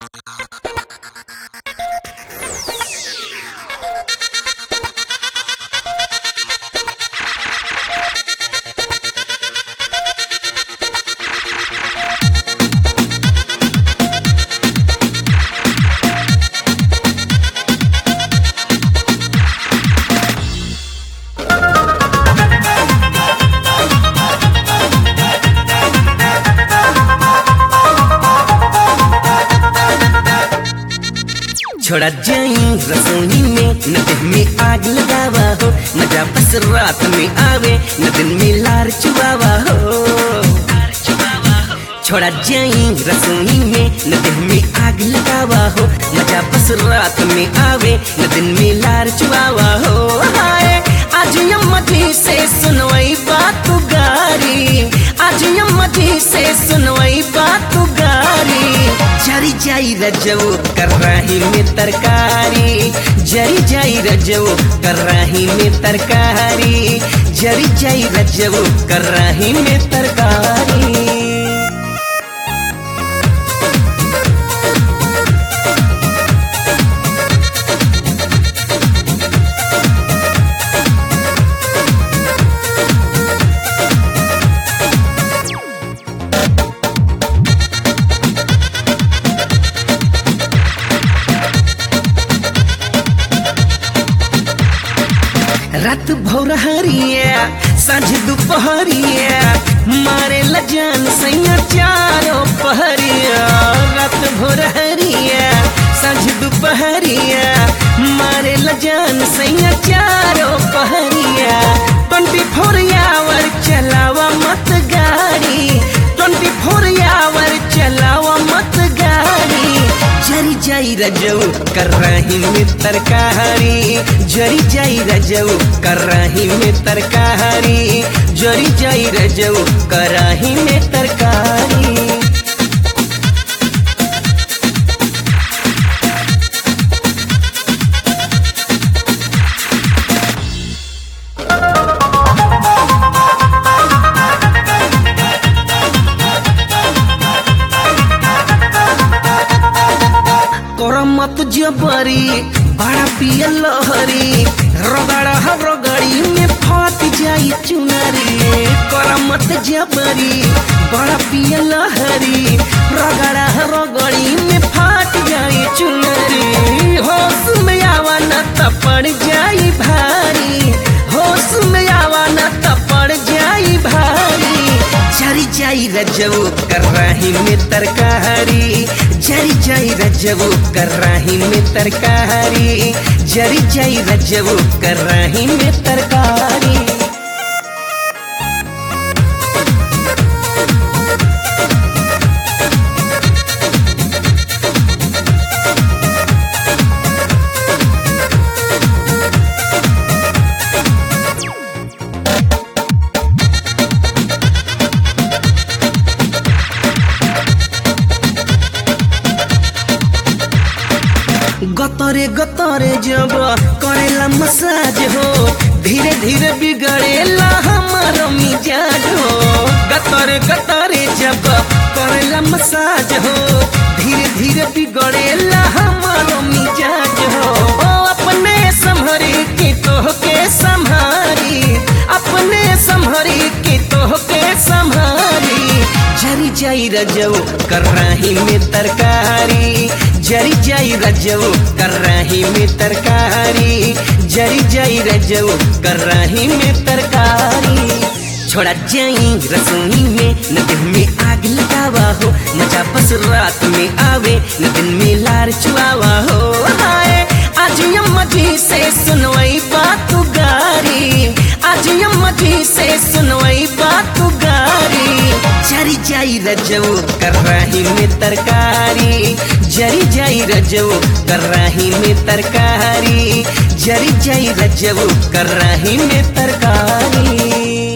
छोड़ा जाई रसोई में न देह में आग लगावा हो मजा बस रात में आवे न दिन में लार चुआवा हो छोड़ा जाई रसोई में न देह में आग लगावा हो मजा बस रात में आवे न दिन में लार चुआवा हो हाय आज यम्मा जी से सुनवाई बात गारी आज यम्मा जी से सुनवाई बात गारी जरी जाई रजो कर रही में तरकारी जरी जाई रजो कर रही में तरकारी जरी जाई रजो कर रही में तरकारी रात भोर हरिया साँझ दोपहरिया मारे लजान सैया चारों पहरिया रात भोर हरिया साँझ दोपहरिया मारे लजान सैया चारों पहरिया ट्वेंटी फोर आवर चलावा मत गाड़ी ट्वेंटी फोर आवर चलावा मत गाड़ी जरी जाई रजऊ कर रही में तरकारी जरी जाई रजऊ कर रही में तरकारी जरी जाई रजऊ कर रही में तरकारी करमत जबरी बड़ा पिया लहरी रगड़ा रगड़ी में फट जाई चुनरी करमत जबरी बड़ा पिया लहरी रगड़ा रगड़ी में फट जाई चुनरी होश में आवा न त पड़ जाई भारी होश में आवा न त पड़ जाई भारी जरी जाई रजऊ कर रही में तरकारी जरी जाई रजऊ कर रही में तरकारी जरी जाई रजऊ कर रही में तरकारी गतरे गतरे जब करेला मसाज हो धीरे धीरे बिगड़ेला हमारो मिजाज हो गतरे गतरे जब करेला मसाज हो धीरे धीरे बिगड़ेला हमारो मिजाज हो ओ अपने संभरी के तोह के संभारी अपने संभरी के तोह के संभारी जरी जाई रजऊ कर रही में तरकारी जरी जाई रजऊ कर रही में तरकारी जरी जाई रजऊ कर रही में तरकारी छोड़ा जाई रसोई में न दिन में आग लगावा हो मजा बस रात में आवे न दिन में लार चुआवा हो हाय आज यम्मा जी से सुनवाई बात गारी आज यम्मा जी से सुनवाई बात गारी जरी जाई रजऊ कर रही में तरकारी जरी जाई रजऊ कर रही में तरकारी जरी जाई रजऊ कर रही में तरकारी